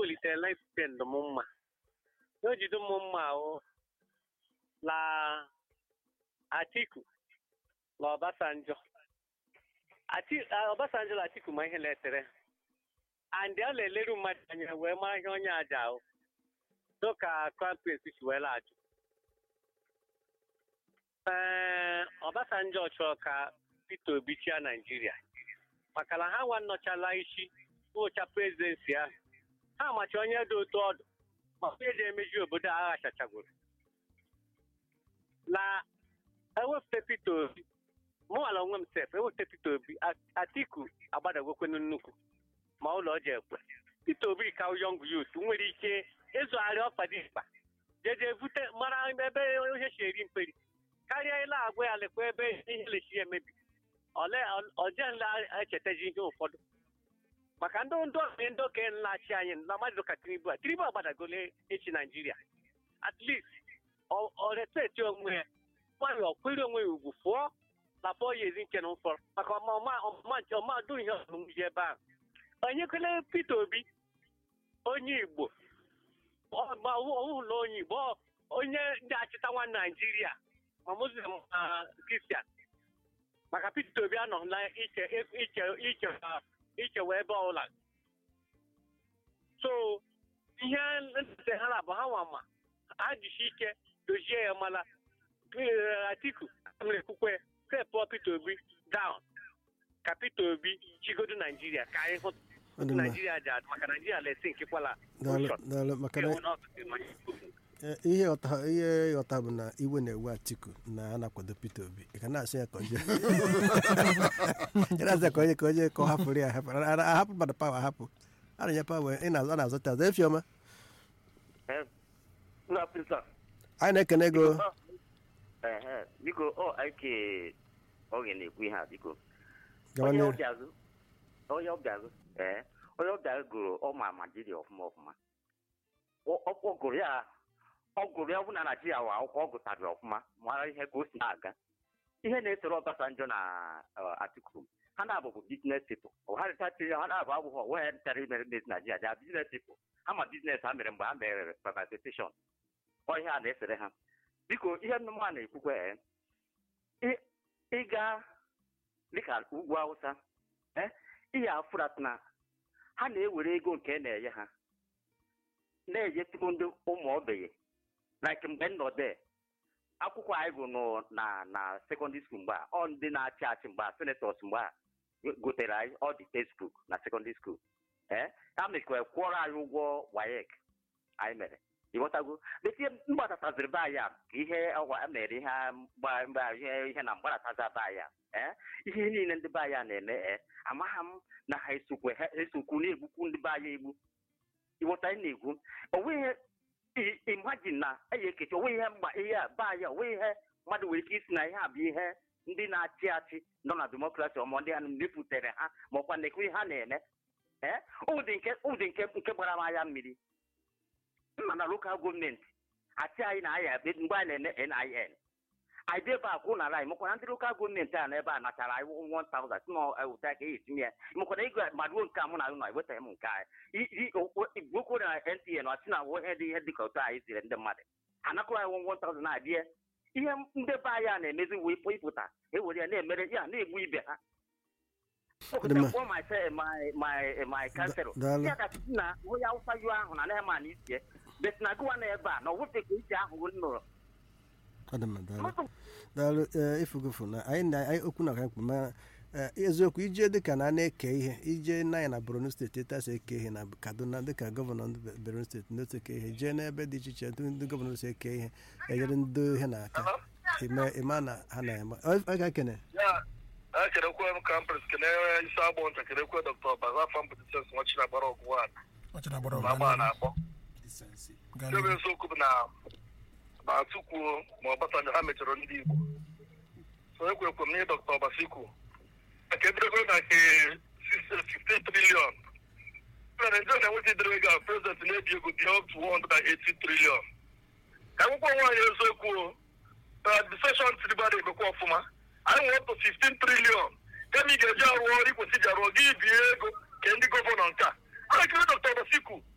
welitela ife ndụ m mma na o jide m mma ahụ la Atiku na Obasanjo Ati- ah, Obasanjo na Atiku ma ihe letere and ọ na-eleru mmadụ anya wee mara ihe onye aja ahụ dịka crown prince si wee lajụ ee Obasanjo chọrọ ka Peter Obi chia Naijiria maka na ha nwa nnọchala isi ụcha prezidensi ahụ ha macha onye dị otu ọdụ ma onye ji emeji obodo a aghachachagoro na ewepụta Peter Obi mụnwala onwe m sef ewepụta Peter Obi A- Atiku agbadagokwenu nnukwu ma ụlọ ji ekwe Peter Obi ka yọng yut nwere ike ịzụgharị ọkpadikpa jeje vute mara ebe ihe si eri mperi karịa ile agwa ya lekwa ebe ihe lechi emebi ole ọjenla echetaji ihe ụfọdụ maka ndị ndụ ọzọ ndị okenye nlachi anyị na mmadụ ka Tinubu a Tinubu agbadagole echi Naijiria at least ọ ọ respect onwe ya nwanyị ọkwere onwe ya ugwu fụọ na fọ ya ezi nke na mfọrọ maka ọma ọma ọma nche ọma dụ ihe ọmụmụ ji ebe ahụ onye kwele Peter Obi onye Igbo ọ- ma ọwụhụ na onye Igbo ọ- onye ndị achịta nwa Naijiria ma Muslim ma Kristian maka Peter Obi anọghịla iche iche iche ichewe ebe ọbụla so ihe ntete ha na bụ ha nwa ma ha jisi ike dozie ya mala Eh, Atiku nwere ekwukwe stepụ Peter Obi down ka Peter Obi chigodo Naijiria ka anyị hụ Ọ dị mma. Naijiria ji adị maka Naijiria lesi nkekwala daalụ daalụ maka na Eh, ihe ọta ihe ịghọta bụ na iwe na-ewe atiku na a na-akwado peter obi ị ka na-asị ya ka onye ị na-asị ya ka onye ka onye ka ọ hapụrụ ya ahapụ A- a- ahapụ mmadụ pawa ahapụ a na-enye pawa ị na-azụ a na-azụta azụ efiọma anyị na-ekene ego Ehe, biko ọ ike oge na-ekwu ihe a biko gawa onye n'ihu. ọbịa azụ onye ọbịa azụ ee onye ọbịa gụrụ ọma Naijiria ọfụma ọfụma Ọ- ọ ọ gụrụ ya ọ gụrụ ya ọ bụ na Naijiria wa akwụkwọ ọ gụtara ọfụma mara ihe ka o si na-aga ihe na-esoro Obasanjo na eh, Atiku ha na-abụbụ biznes people ha rịtachiri ha na-abụ abụghị onwe ha rịtara imere mezi Naijiria ja biznes people ha ma biznes ha mere mgbe ha mere privatization ọ ihe a na-esere ha biko ihe mma na-ekwukwe ee, ị- ịga dịka ugwu Hausa ee ihe afụrat na ha na-ewere ego nke na-enye ha na-enyetụrụ ndị ụmụ ogbenye like mgbe nnọdụ akwụkwọ anyị gụrụ na na sekọndịrị skuul mgbe a ọ ndị na-achị achị mgbe a senetọs mgbe a gotere anyị ọ dị textbook na sekọndịrị skuul ee ha mekwa kwụọrọ anyị ụgwọ wayek anyị mere ịghọtago betie mgbatataziri be anyị a ka ihe ọwa mere ihe a mgba- mgba- ihe ihe na mgbarataza be anyị a ee ihe niile ndị be anyị a na-eme ee amaghị m na ha esokwe ha esokwu na-egbukwu ndị be anyị egbu ịghọta anyị na-egwu onweghị i- imagine na eyi ekechi onwe ihe mgba ihe a be anyị onwe ihe mmadụ nwere ike isi na ihe a bụ ihe ndị na-achị achị nọ na demokrasi ọmọ ndị ha mepụtara ha ma ọkwa na-ekwu ihe ha na-eme ee ụdị nke ụdị nke nke gbara m anya mmiri mma na lokal gọọmenti achị anyị na aya ebe mgbe anyị na-eme nin anyị dị ebe a kwụ nara anyị mekwana ndị lokal gọọmenti a n'ebe a nachara anyị 1000 si na ụta ka eyi tinye ya mekwana ego maduo nke a mụ na ụnọ ewetaghị m nke anyị gwokwo na nta na ọchị na awụ ihe dị ihe dị ka otu anyị ziri ndị mmadụ anakọrọ anyị 1000 na-adịe ihe ndị be anyị a na-emezi wee pụ ịpụta ewere ya na-emere ya na-egbu ibe ha Dị mma. kpọọ my se- my my my councilor daalụ. ya ka sị na onye awụsa yu ahụ na anaghị ma na isie bet na gụwa na ebe a na ọwụte ka isi ahụ nụrụ ọ dị mma daalụ daalụ ee, ifugofu na anyị na anyị okwu na ka mkpa ma ee, eziokwu ije dịka na a na-eke ihe ije na anyị na borno steeti etasa eke ihe na kaduna dịka gọvanọ ndị Be- borno steeti n'otu eke ihe jee n'ebe dị iche iche ndị ndị gọvanọ si eke ihe enyere ndị ihe na-aka ime ịma na ha na-eme ọ ọ ga-ekene ya ekelekwe m kampres kene isi agbọ nta kelekwe dọkta baza famputisens nwachi na gbara ọgwụ a ọchara gbara na agba na-akpọ gaa ebe n'ihu. eziokwu bụ na na Atikwuo ma Obasanjo ha mechọrọ ndị Igbo so ekwekwe m na dọkta Obasiku nke edorego na nke 15 trilion na Nigeria na-enweta idere ego a prezident na-ebi ego dị up to 180 trilion ka akwụkwọ nwaanyị eziokwu administration tiribara emekwa ọfụma anyị nwere up to 15 trilion kama ị ga-eji arụ ọrụ ikwesị ji arụ ọrụ gị bie ego nke ndị gọvanọ nke a a na-ekele dọkta Obasiku